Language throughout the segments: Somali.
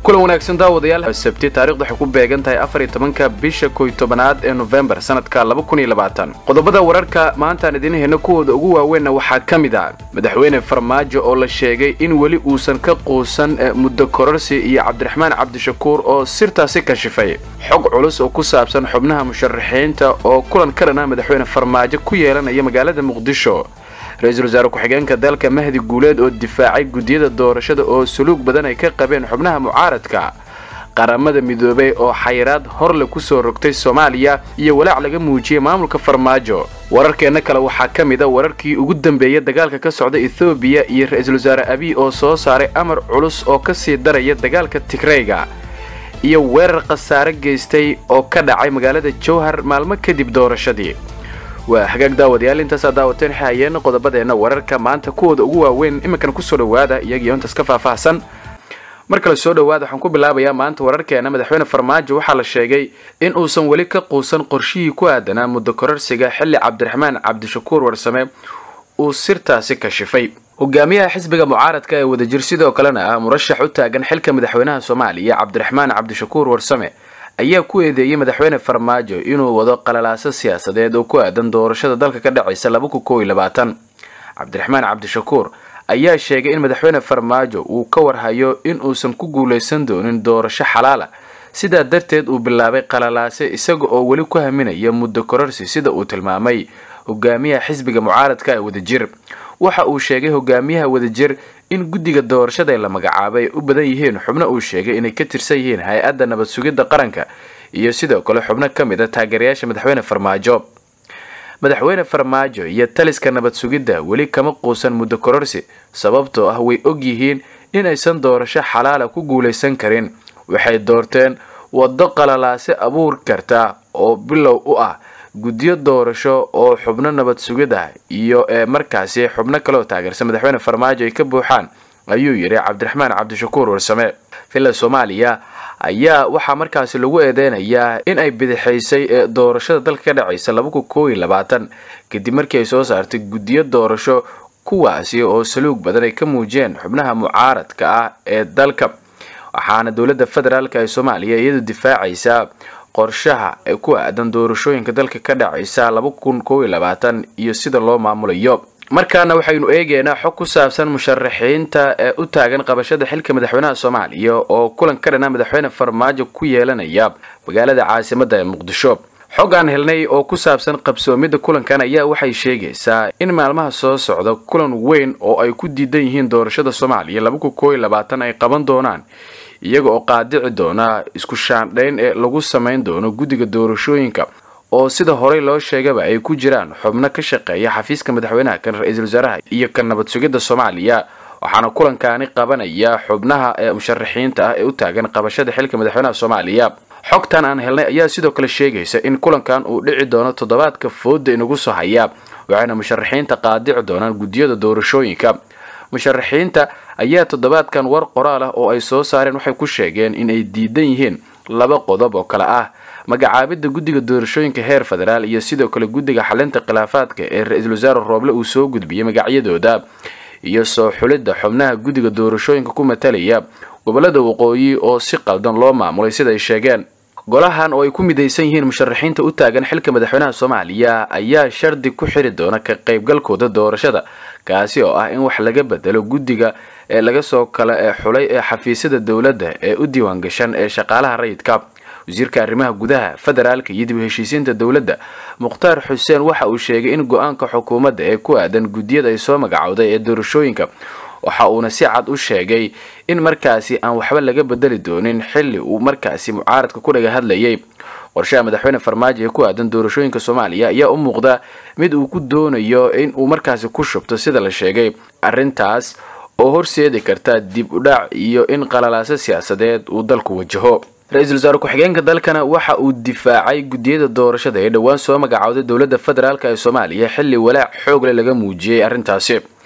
kulan wanaagsan daawadayaal sabti taarikhdu waxay ku beegan tahay afar iyo tobanka bisha koy tobanaad ee nofembar sanadka laba kun iyo labaatan qodobada wararka maantaan idiin heyno kuwooda ugu waaweynna waxaa ka mid ah madaxweyne farmaajo oo la sheegay in weli uusan ka quusan muddo kororsi iyo cabdiraxmaan cabdishakuur oo sirtaasi kashifay xog culus oo ku saabsan xubnaha musharaxiinta oo kulan ka dhan ah madaxweyne farmaajo ku yeelanaya magaalada muqdisho ra-iisul wasaare ku-xigeenka dalka mahdi guuleed oo difaacay guddiyada doorashada oo suluug badan ay ka qabeen xubnaha mucaaradka qaramada midoobay oo xayiraad horle kusoo rogtay soomaaliya iyo walaac laga muujiyey maamulka farmaajo wararkeenna kale waxaa ka mid a wararkii ugu dambeeya dagaalka ka socda ethoobiya iyo ra-iisul wasaare abiy oo soo saaray amar culus oo kasii daraya dagaalka tigreyga iyo weerar khasaare geystay oo ka dhacay magaalada jowhar maalmo kadib doorashadii waa hagaag daawadayaal intaasaa daawateen xahayeen qodobadeenna wararka maanta kuwooda ugu waaweyn iminkan kusoo dhowaada iyagiyo intaas ka faahfaahsan mar kale soo dhowaada waxaan ku bilaabayaa maanta wararkeena madaxweyne farmaajo waxaa la sheegay in uusan weli ka quusan qorshihii ku aadanaa muddo kororsiga xilli cabdiraxmaan cabdishakuur warsame uu sirtaasi kashifay hogaamiyaha xisbiga mucaaradka ee wadajir sidoo kalena ah murashax u taagan xilka madaxweynaha soomaaliya cabdiraxmaan cabdishakuur warsame ayaa ku eedeeyey madaxweyne farmaajo inuu wado qalalaaso siyaasadeed oo ku aadan doorashada dalka ka dhacaysa cabdiraxmaan cabdishakuur ayaa sheegay in madaxweyne farmaajo uu ka warhayo in uusan ku guulaysan doonin doorasho xalaala sidaa darteed uu bilaabay qalalaase isaga oo weli ku haminaya muddo kororsi sida uu tilmaamay hogaamiyaha xisbiga mucaaradka ee wadajir waxa uu sheegay hogaamiyaha wadajir in guddiga doorashada ee la magacaabay ay u badan yihiin xubno uu sheegay inay ka tirsan yihiin hay-adda nabad sugidda qaranka iyo sidoo kale xubno ka mid a taageerayaasha madaxweyne farmaajo madaxweyne farmaajo iyo taliska nabad sugidda weli kama quusan muddo kororsi sababtoo ah way og yihiin inaysan doorasho xalaala ku guulaysan karin waxay doorteen waddo qalalaase abuur karta oo bilow u ah guddiyo doorasho oo xubno nabad sugid ah iyo ee markaasi xubno kaleoo taageersan madaxweyne farmaajo ay ka buuxaan ayuu yidhi cabdiraxmaan cabdishakuur warsame villa soomaaliya ayaa waxaa markaasi lagu eedeynayaa in ay bidixaysay ee doorashada dalka ka dhacaysa kadib markii ay soo saartay guddiyo doorasho kuwaasi oo saluug badan ay ka muujiyeen xubnaha mucaaradka ah ee dalka waxaana dowladda federaalk ee soomaaliya iyadu difaacaysaa qorshaha ee ku aadan doorashooyinka dalka ka dhacaysa iyo sida loo maamulayo markaana waxaynu eegeynaa xog ku saabsan musharaxiinta ee u taagan qabashada xilka madaxweynaha soomaaliya oo kulan ka dhana madaxweyne farmaajo ku yeelanaya magaalada caasimada ee muqdisho xog aan helnay oo ku saabsan qabsoomidda kulankan ayaa waxay sheegaysaa in maalmaha soo socda kulan weyn oo ay ku diidan yihiin doorashada soomaaliya ay qaban doonaan iyaga oo qaadici doona isku shaandhayn ee lagu samayn doono guddiga doorashooyinka oo sida horey loo sheegaba ay ku jiraan xubno ka shaqeeya xafiiska madaxweynaha kan ra-iisul wasaaraha iyo kan nabad sugidda soomaaliya waxaana kulankaani qabanaya xubnaha ee musharaxiinta ah ee u taagan qabashada xilka madaxweynaha soomaaliya xogtan aan helnay ayaa sidoo kale sheegaysa in kulankan uu dhici doono toddobaadka fooda inagu soo haya waxayna musharaxiinta qaadici doonaan guddiyada doorashooyinka musharaxiinta ayaa toddobaadkan war qoraal ah oo ay soo saareen waxay ku sheegeen in ay diidan yihiin laba qodob oo kale ah magacaabidda guddiga doorashooyinka heer federaal iyo sidoo kale guddiga xalinta khilaafaadka ee ra-iisul wasaare rooble uu soo gudbiyey magacyadooda iyo soo xulidda xubnaha guddiga doorashooyinka ku matalaya gobolada waqooyi oo si qaldan loo maamulay sida ay sheegeen golahan oo ay ku midaysan yihiin musharaxiinta u taagan xilka madaxweynaha soomaaliya ayaa shardi ku xiri doona ka qaybgalkooda doorashada kaasi oo ah in wax laga bedelo guddiga ee laga soo kala ee xulay ee xafiisyada dowladda ee u diiwaangashan ee shaqaalaha rayidka wasiirka arrimaha gudaha federaalka iyo dib u heshiisiinta dowladda mukhtaar xuseen waxa uu sheegay in go-aanka xukuumadda ee ku aadan guddiyada ay soo magacowday ee doorashooyinka waxa uuna si cad u sheegay in markaasi aan waxba laga bedeli doonin xilli uu markaasi mucaaradka ku dhaga hadlayay qorshaha madaxweyne farmaajo ee ku aadan doorashooyinka soomaaliya ayaa u muuqda mid uu ku doonayo in uu markaasi ku shubto sida la sheegay arrintaas oo horseedi karta dib u dhac iyo in qalalaaso siyaasadeed uu dalku wajaho ra-iisul wasaare ku-xigeenka dalkana waxa uu difaacay guddiyada doorashada ee dhowaan soo magacowday dowladda federaalk ee soomaaliya xilli walaac xoogle laga muujiyey arrintaasi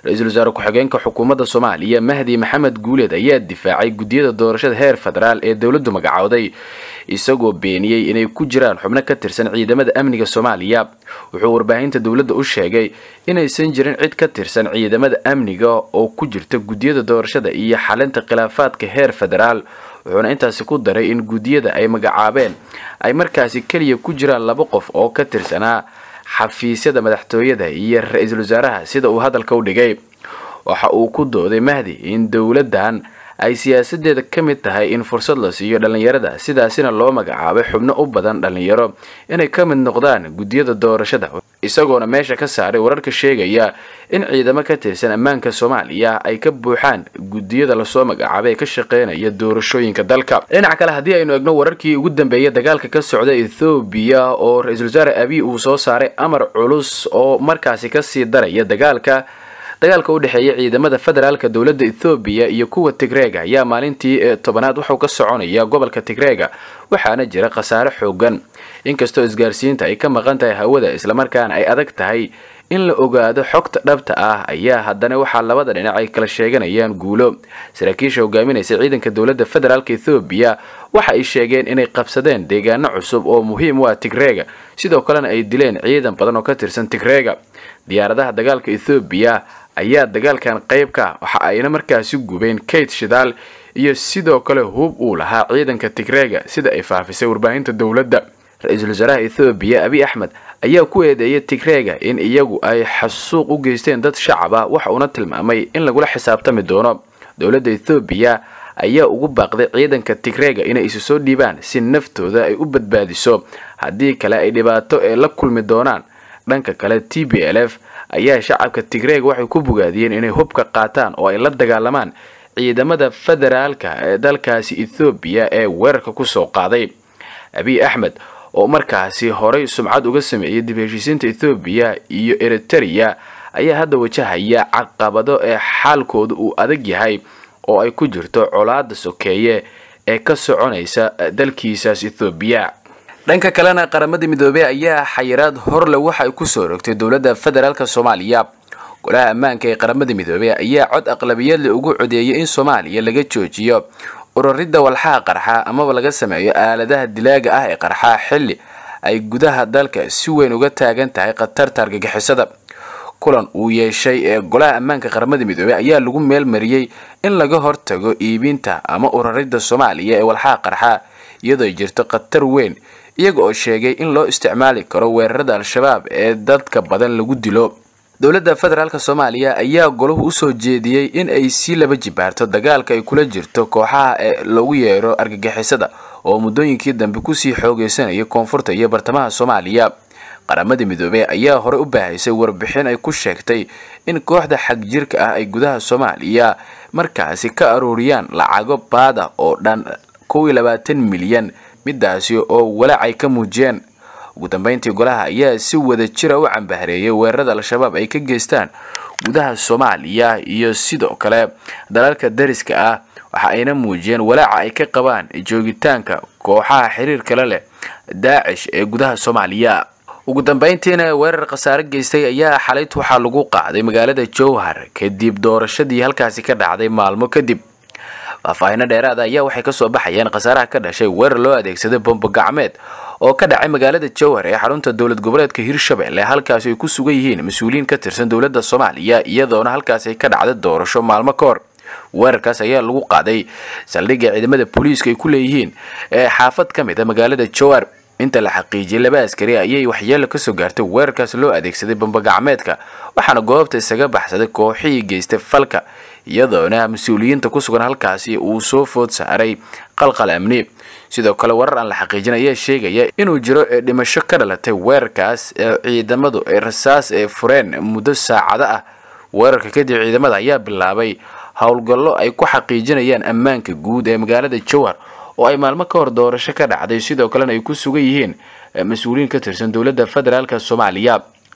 ra-iisul wasaare ku-xigeenka xukuumadda soomaaliya mahdi maxamed guuleed ayaa difaacay guddiyada doorashada heer federaal ee dowladdu magacowday isagoo beeniyey inay ku jiraan xubno ka tirsan ciidamada amniga soomaaliya wuxuu warbaahinta dowladda u sheegay inaysan jirin cid ka tirsan ciidamada amniga oo ku jirta guddiyada doorashada iyo xalinta khilaafaadka heer federaal wuxuuna intaasi ku daray in guddiyada ay magacaabeen ay markaasi keliya ku jiraan laba qof oo ka tirsanaa xafiisyada madaxtooyada iyo ra-iisul wasaaraha sida uu hadalka u dhigay waxa uu ku dooday mahdi in dowladdan ay siyaasadeeda ka mid tahay in fursad la siiyo dhallinyarada sidaasina loo magacaabay xubno u badan dhallinyaro inay ka mid noqdaan guddiyada doorashada isagoona meesha ka saaray wararka sheegaya in ciidamo ka tirsan ammaanka soomaaliya ay ka buuxaan guddiyada lasoo magacaabay ee ka shaqeynaya doorashooyinka dalka dhinaca kale haddii aynu egno wararkii ugu dambeeyay dagaalka ka socda ethoobiya oo ra-iisul wasaare abiy uu soo saaray amar culus oo markaasi kasii daraya dagaalka dagaalka u dhexeeya ciidamada federaalka dowladda ethoobiya iyo kuwa tigreega ayaa maalintii tobanaad wuxuu ka soconaya gobolka tigreega waxaana jira khasaare xoogan inkastoo isgaarsiinta ay ka maqan tahay hawada islamarkaana ay adag tahay in la ogaado xogta dhabta ah ayaa haddana waxaa labada dhinac ay kala sheeganayaan guulo saraakiisha hogaaminaysa ciidanka dowladda federaalka ethoobiya waxa ay sheegeen inay qabsadeen deegaano cusub oo muhiim u ah tigreega sidoo kalena ay dileen ciidan badan oo ka tirsan tigreega diyaaradaha dagaalka ethoobiya ayaa dagaalkan qayb ka waxa ayna markaasi gubeen kate shidaal iyo sidoo kale hub uu lahaa ciidanka tigreega sida ay faafisay warbaahinta dowladda ra-iisul wasaaraha ethoobiya abiy axmed ayaa ku eedeeyay tigreega in iyagu ay xasuuq u geysteen dad shacab ah waxa uuna tilmaamay in lagula xisaabtami doono dowladda ethoobiya ayaa ugu baaqday ciidanka tigreega inay isu soo dhiibaan si naftooda ay u badbaadiso haddii kale ay dhibaato ee la kulmi doonaan dhanka kale t b l f ayaa shacabka tigreega waxay ku bogaadiyeen inay hubka qaataan oo ay la dagaalamaan ciidamada federaalka ee dalkaasi ethoobiya ee weerarka kusoo qaaday abiy axmed oo markaasi horay sumcad uga sameeyay dib heshiisiinta ethoobiya iyo eritereya ayaa hadda wajahaya caqabado ee xaalkooda uu adag yahay oo ay ku jirto colaada sokeeye ee ka soconaysa dalkiisaas ethoobiya dhanka kalena qaramada midoobey ayaa xayiraad horle waxa ay kusoo rogtay dowladda federaalk soomaaliya golaha ammaanka ee qaramada midoobey ayaa cod aqlabiyadle ugu codeeyay in soomaaliya laga joojiyo ururidda walxaha qarxa amaba laga sameeyo aaladaha dilaaga ah ee qarxa xilli ay gudaha dalka si weyn uga taagan tahay khatarta argagixisada kulan uu yeeshay ee golaha ammaanka qaramada midoobey ayaa lagu meelmariyey in laga hortago iibinta ama ururidda soomaaliya ee walxaha qarxa iyadoo jirto khatar weyn iyaga oo sheegay in loo isticmaali karo weerarada al-shabaab ee dadka badan lagu dilo dowladda federaalk soomaaliya ayaa golahu usoo jeediyey in ay sii laba jibaarto dagaalka ay kula jirto kooxaha ee loogu yeero argagixisada oo muddooyinkii dambe kusii xoogeysanaya koonfurta iyo bartamaha soomaaliya qaramada midoobey ayaa horey u baahaysay warbixin ay ku sheegtay in kooxda xagjirka ah ay gudaha soomaaliya markaasi ka aruuriyaan lacago baada oo dhan kow iyo labaatan milyan midaasi oo walacay ka muujiyeen ugu dambeyntii golaha ayaa si wada jira u cambahareeyay weerarada al-shabaab ay ka geystaan gudaha soomaaliya iyo sidoo kale dalalka dariska ah waxa ayna muujiyeen walaaca ay ka qabaan joogitaanka kooxaha xiriir kale leh daacish ee gudaha soomaaliya ugu dambeyntiina weerar khasaare geystay ayaa xalayt waxaa lagu qaaday magaalada jowhar kadib doorashadii halkaasi ka dhacday maalmo kadib faahfaahino dheeraada ayaa waxay kasoo baxayeen khasaaraha ka dhashay weerar loo adeegsaday bombo gacmeed oo ka dhacay magaalada jowhar ee xarunta dowlad goboleedka hirshabelle halkaasi ay ku sugan yihiin mas-uuliyiin ka tirsan dowladda soomaaliya iyadoona halkaasi ay ka dhacday doorasho maalmo ka hor weerarkaas ayaa lagu qaaday saldhigga ciidamada booliiska ay ku leeyihiin ee xaafad ka mid a magaalada jowhar inta la xaqiijiyay laba askari ayay waxyeelo kasoo gaartay weerarkaas loo adeegsaday bambagacmeedka waxaana goobta isaga baxsaday kooxihii geystay falka iyadoona mas-uuliyiinta ku sugan halkaasi uu soo food saaray qalqal amni sidoo kale warar aan la xaqiijin ayaa sheegaya inuu jiro ee dhimasho ka dhalatay weerarkaas ee ciidamadu ay rasaas ee fureen muddo saacado ah weerarka kadib ciidamada ayaa bilaabay howlgallo ay ku xaqiijinayaan ammaanka guud ee magaalada jowhar oo ay maalmo ka hor doorasho ka dhacday sidoo kalena ay ku sugan yihiin mas-uuliyiin ka tirsan dowladda federaalk soomaaliya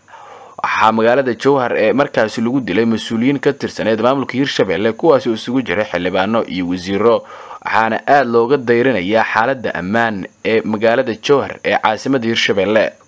waxaa magaalada jowhar ee markaasi lagu dilay mas-uuliyiin ka tirsaneed maamulka hirshabelle kuwaasi isugu jiray xildhibaano iyo wasiiro waxaana aada looga dayrinayaa xaaladda ammaan ee magaalada jowhar ee caasimada hirshabelle